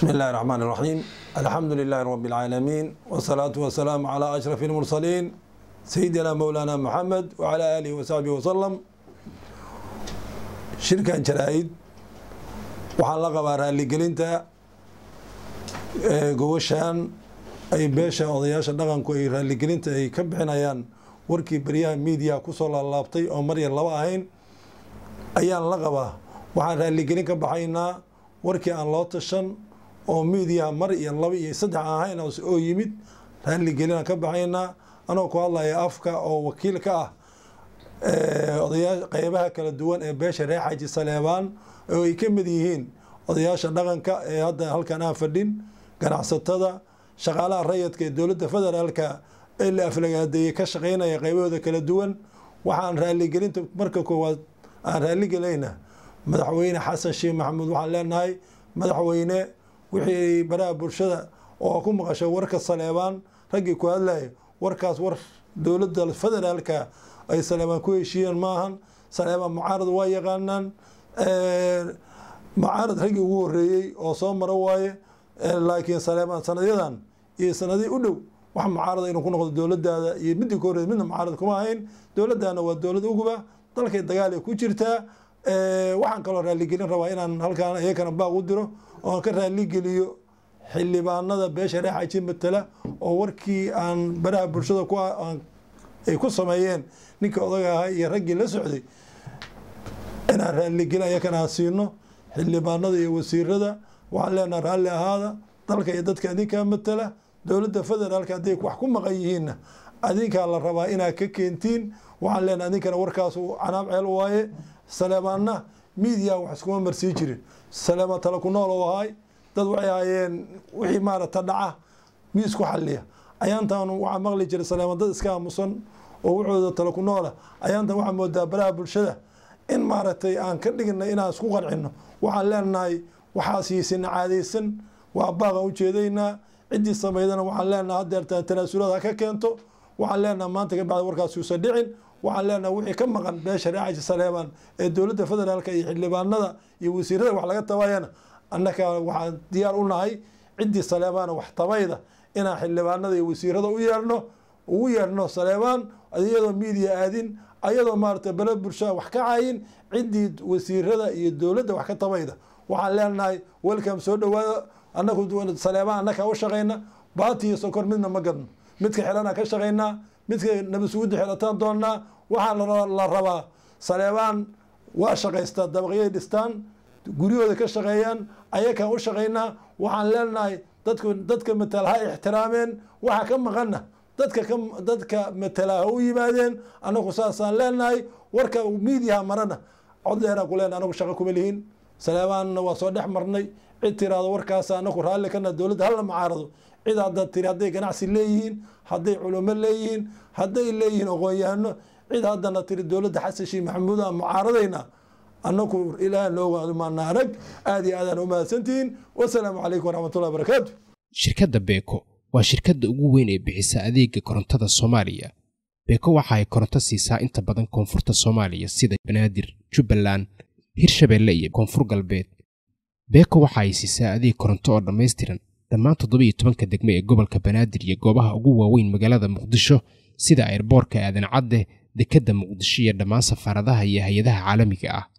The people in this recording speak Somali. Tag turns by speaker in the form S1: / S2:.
S1: بسم الله الرحمن الرحيم الحمد لله رب العالمين والصلاة والسلام على أشرف المرسلين سيدنا مولانا محمد وعلى آله وصحبه وسلم شركة جرائد waxaan la qabaa raaligelinta gobashaan ay beesha odayaasha dhaqanku ay raaligelinta ay ka bixinayaan warkii beryaha miidiya kusoo laalaabtay oo mar yar laba ahayn ayaan la qabaa waxaan raaligelin ka baxaynaa warkii aan loo tashan oo miidiyaha mar iyo laba iyo saddex aan ahayn oo yimid raaligelinaan ka baxaynaa anoo ku hadlaya afka oo wakiil ka ah odayaa qeybaha kala duwan ee beesha reer xaaji saleebaan oo ay ka mid yihiin odayaasha dhaqanka ee hadda halkan aan fadhin ganacsatada shaqaalaha rayadka ee dowladda federaalka ee la aflagaadeeyey ka shaqeynaya qeybahooda kala duwan waxaan raaligelinta marka koowaad aan raaligelayna madaxweyne xasan sheekh maxamuud waxaan leenahay madaxweyne wixii baraha bulshada oo ku maqashay warka saleebaan raggii ku hadlaya warkaas war dowladda federaalka ay saleebaan ku heshiiyeen maahan saleebaan mucaarad waa yaqaanaan mucaarad raggii ugu horeeyey oo soo maro waaye laakiin saleebaan sanadyadan iyo sanadii u dhow wax mucaarada inuu ku noqdo dowladaada iyo midii ka horreeyay midna mucaarad kuma ahayn dowladdaana waa dowlad uguba dalkay dagaal ay ku jirtaa waxaan kaloo raaligelin rabaa inaan halkaan iyakana baaq u diro oon ka raaligeliyo xildhibaanada beesha reer xaaji matala oo warkii aan baraha bulshada ku ay ku sameeyeen ninka odaga ahaa iyo raggii la socday inaan raaligelin iyakana aan siino xildhibaanada iyo wasiirada waxaan leenaha raalli ahaada dalka iyo dadka adinkaa matala dowladda federaalka hadday wax ku maqan yihiinna adinkaa la rabaa inaad ka keentiin waxaan leenaha adinkana warkaas canaab ceel waaye saleebaanna miidiya wax iskuma marsii jirin saleebaan tala ku nool oo ahay dad waxay ahaayeen wixii maarata dhaca miisku xalliya ayaantan waxaa maqli jiray saleebaan dad iska aamusan oo wuxooda tala ku noola ayaantan waxaa moodaa baraha bulshada in maaragtay aan ka dhignay inaan isku qancino waxaan leenahay waxaasiisina caadaysan waa baaqan ujeedaynaa ciddii samaydana waxaan leenaha hadeertaan tanaasulada ka keento waxaan leenaha maanta ka bacda warkaas uusan dhicin waxaan leenaha wixii ka maqan beesha reecaji saleebaan ee dowladda federaalka iyo xildhibaanada iyo wasiirada wax laga tabayana annaka waxaan diyaar u nahay ciddii saleebaana wax tabayda inaan xildhibaanada iyo wasiirada u yeerno ugu yeerno saleebaan iyadoo miidiya aadin ayadoo maarata beled bulshada wax ka caayin ciddii wasiirada iyo dowladda wax ka tabayda waxaan leenahay welcome soo dhawaada anaku saleebaan annaka u shaqayna baati iyo sokor midna ma gadno midka xelana ka shaqaynaa midka nabasuguda xelataan doonaa waxaa la rabaa saleebaan waa shaqaystaa dabaqyay dhistaan guryahooda ka shaqeeyaan ayakaan u shaqaynaa waxaan leenahay dadku dadka matala ha ixtiraameen waxa ka maqana dadka ka dadka matala ha u yimaadeen anagu saasaan leenahay warka miidiyaha marana cod dheeraan ku leenahay anagu shaqo kuma lihin saleebaanna waa soo dhex marnay cid tiraahdo warkaas anaku raalli kana dowladda hala mucaarado cid hadda tiri hadday ganacsi leeyihiin hadday culimo leeyihiin hadday leeyihiin aqoon-yahano cid haddana tiri dowladda xasan sheekh maxamuud aan mucaaradayna annaku ilaah nooga maana arag aada iyo aadaan u mahadsantihiin wasalaamu calaykum waraxmatullahi wabarakaatu
S2: shirkadda beeko waa shirkadda ugu weyn ee bixisa adeega korontada soomaaliya beeko waxa ay koronto siisaa inta badan koonfurta soomaaliya sida banaadir jubbaland hirshabeelle iyo koonfur galbeed beeko waxa ay siisaa adeeg koronto oo dhammaystiran dhammaan toddoba iyo tobanka degme ee gobolka banaadir iyo goobaha ugu waaweyn magaalada muqdisho sida airboorka aadan cadde dekedda muqdisho iyo dhammaan safaaradaha iyo hay-adaha caalamiga ah